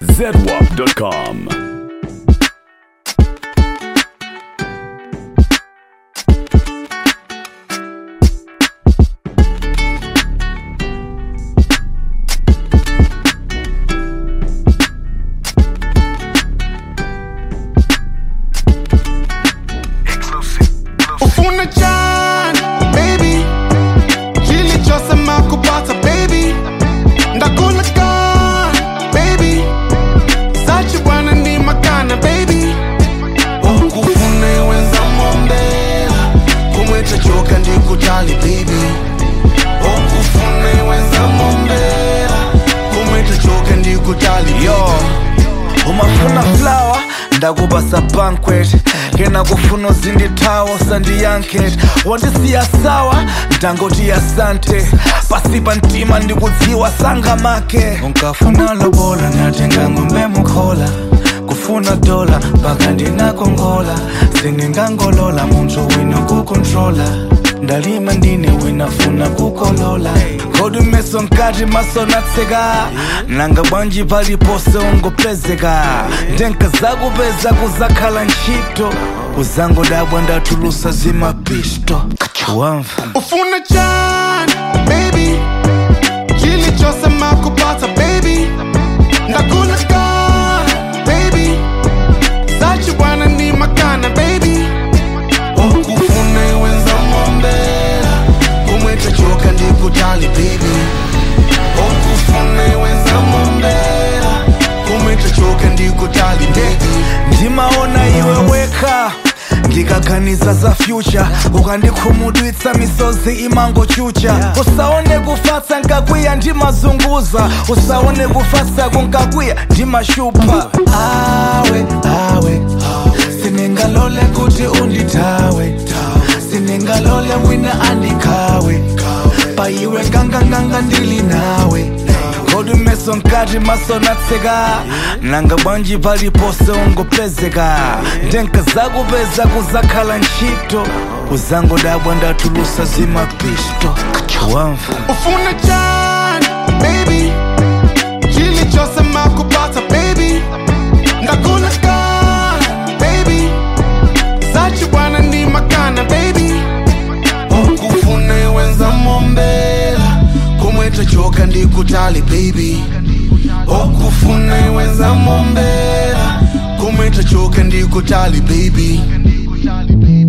zedwap.com. ufuna njani baby kilichosema kupata baby ndakula gani baby sachi bwana ni makana baby ukufuna wenza mombela kumweta choka ndikutali baby ukufuna wenza mombela kumweta choka ndikutali yo umafuna flower ndakubasa banquet ngena kufuna uzindithawo sandiyanket wandisiya sawa ndangoti asante pasipa ntima ndikudziwa sangamake unkafuna lobola natenga ngombe mukhola kufuna dola mpaka ndinakongola sindingangolola munthu wina kukontrola ndalima ndine winafuna kukolola ngodumeso nkati maso natseka nanga bwanji palipose ungopezeka ndenka zakupeza kuzakhala ntchito uzangodabwa ndatulusa zimapisto wamva ufuna njani baby kilichosema kupata baby ndakula gani baby sachi bwana ni makana baby ukufuna wenza mombela kumweta choka ndikutali baby ukufuna wenza mombela kumweta choka ndikutali baby ndimaona iwe weka ndikaganiza za future ukandikhumudwitsa misozi imangochucha usaone kufatsa nkakwiya ndimazunguza usaone kufatsa kunkakwiya ndimashupa awe awe siningalole kuti undithawe siningalole wina andikhawe paiwe nganganganga ndili nawe kodi meso nkati maso natseka nanga bwanji palipose ungopezeka ndenka zakupeza kuzakhala ntchito uzangodabwa ndatulusa zimapisto wamva ufuna njani baby kilichosema kupata baby ndakula gani baby sachi bwana ni makana baby ukufuna wenza mombela kumweta choka ndikutali baby ukufuna wenza mombela kumweta choka ndikutali baby